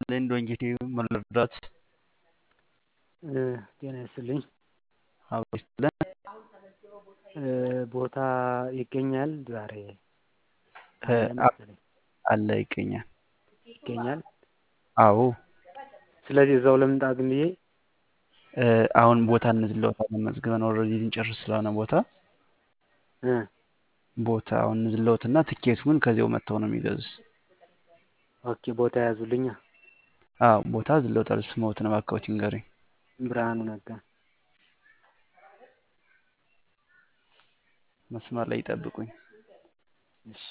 ይስጥልኝ ዶንጌቴ መረዳት ጤና ይስጥልኝ አብሮ ይስጥልን ቦታ ይገኛል ዛሬ አለ ይገኛል ይገኛል አዎ ስለዚህ እዛው ልምጣ ዝም ብዬ አሁን ቦታ እንዝለውታለን መዝግበን ኦልሬዲ ልንጨርስ ስለሆነ ቦታ ቦታ አሁን እንዝለውትና ትኬቱን ከዚያው መጥተው ነው የሚገዙት ኦኬ ቦታ ያዙልኛ አዎ ቦታ ዝለውታል ስሞትን እባክዎት ይንገሩኝ ብርሃኑ ነጋ መስመር ላይ ይጠብቁኝ እሺ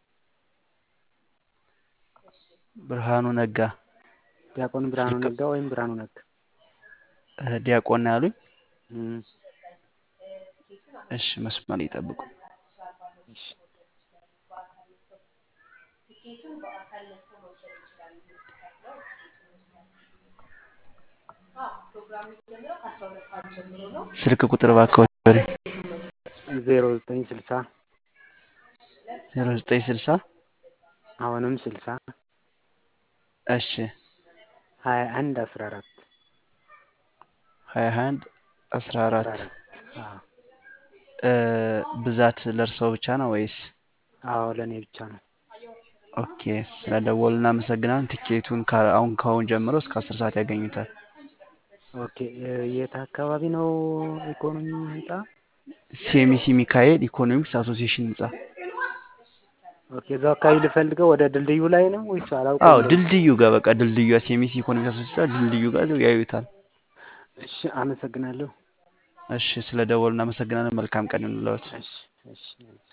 ብርሃኑ ነጋ ዲያቆን ብርሃኑ ነጋ ወይም ብርሃኑ ነጋ ዲያቆን ነው ያሉኝ እሺ መስመር ላይ ይጠብቁኝ እሺ ስልክ ቁጥር እባክዎት ይንገሩኝ ዜሮ ዘጠኝ ስልሳ ዜሮ ዘጠኝ ስልሳ አሁንም ስልሳ እሺ ሀያ አንድ አስራ አራት ሀያ አንድ አስራ አራት አዎ ብዛት ለእርስዎ ብቻ ነው ወይስ አዎ ለእኔ ብቻ ነው ኦኬ ስለደወሉ እናመሰግናለን ቲኬቱን አሁን ከአሁን ጀምሮ እስከ አስር ሰዓት ያገኙታል ኦኬ የት አካባቢ ነው ኢኮኖሚ ህንጻ ሴሚሲ ሚካኤል ኢኮኖሚክስ አሶሲዬሽን ህንጻ ኦኬ እዛው አካባቢ ልፈልገው ወደ ድልድዩ ላይ ነው ወይስ አላውቅም አዎ ድልድዩ ጋር በቃ ድልድዩ ሴሚሲ ኢኮኖሚክስ አሶሲዬሽን ድልድዩ ጋር ያዩታል እሺ አመሰግናለሁ እሺ ስለ ደወሉ እናመሰግናለን መልካም ቀን ይሁንልዎት እሺ እሺ